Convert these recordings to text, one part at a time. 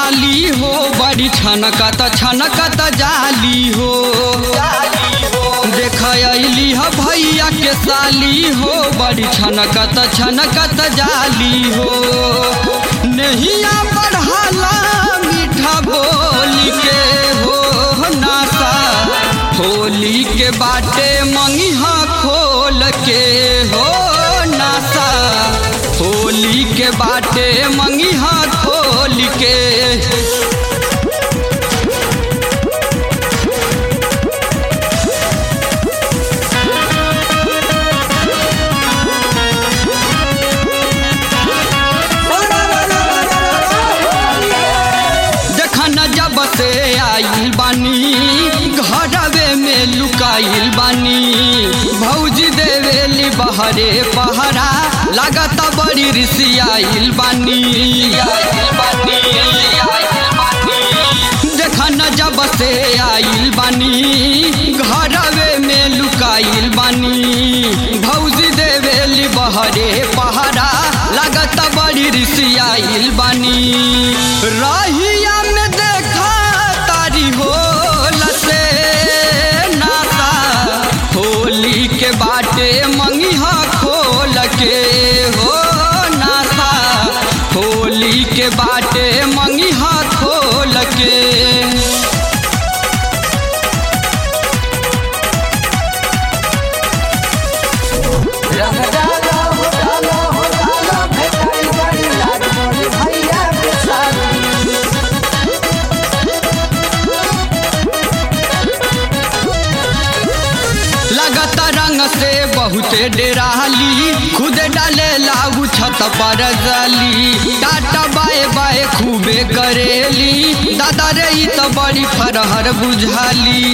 साली हो बड़ी छनकत छनकत जाली हो देख अली ह भैया के साली हो बड़ी छनकत छनकत जाली हो नहिया बढ़ाला मीठा बोली के हो नासा होली के बाटे मंगिहा खोल के हो नासा होली के बाटे मंगिहा खोल के जखन जब से आइल बानी घरवे में लुकाइल बानी भौजी देवेली बहरे पहरा लागत बड़ी रिसियाइल बानी जखन जब से आइल बानी घरवे में लुकाइल बानी भौजी देवेली बहरे पहरा लागत बड़ी रिसियाइल बानी रहिया में देखा तारी होल से नाता होली के बाटे मंगिहा खोल के हो नाता होली के बाटे मंगिहा खोल के रंग डालो हो डालो हो डालो भेटाई बड़ी लाज मोरी भैया के साली लगत रंग से बहुते डेराली खुद डाले लागू छत पर जली टाटा बाए बाए खूबे करेली दादा रे ई तो बड़ी फरहर बुझाली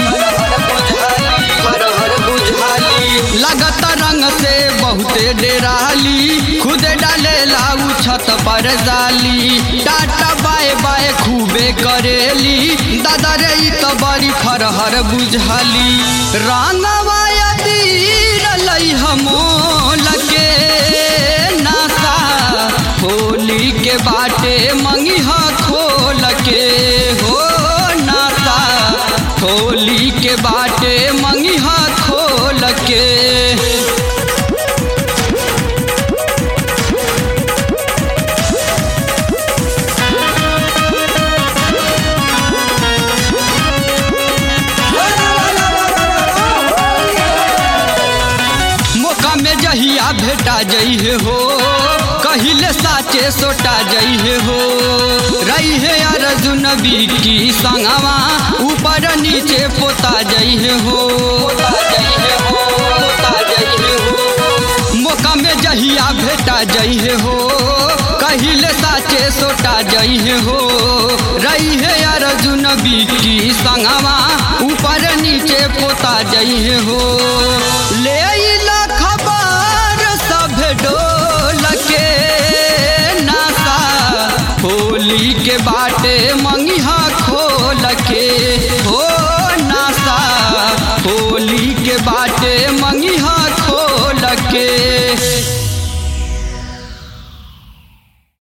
फरहर बुझाली लगत रंग से बहुते डेराली खुद डाले लागू छत पर जाली टाटा बाए बाए खूबे करेली दादा रे ई तो बड़ी फरहर बुझाली रंगवा लई हमोल के नासा होली के बाटे मंगिहा खोल के हो नासा होली के बाटे मंगिहा खोल के मौका में जहिया भेटा जइहे हो कहिले साचे सोटा जइहे हो रही है अर्जुन की संगवा ऊपर नीचे पोता जइहे हो मौका में जहिया भेटा जइहे हो कहिले साचे सोटा जइहे हो रही है अर्जुन की संगवा ऊपर नीचे पोता जइहे हो ले अइला खबर सब डोल के नासा होली के बाटे मंगिहा खोल के हो नासा होली के बाटे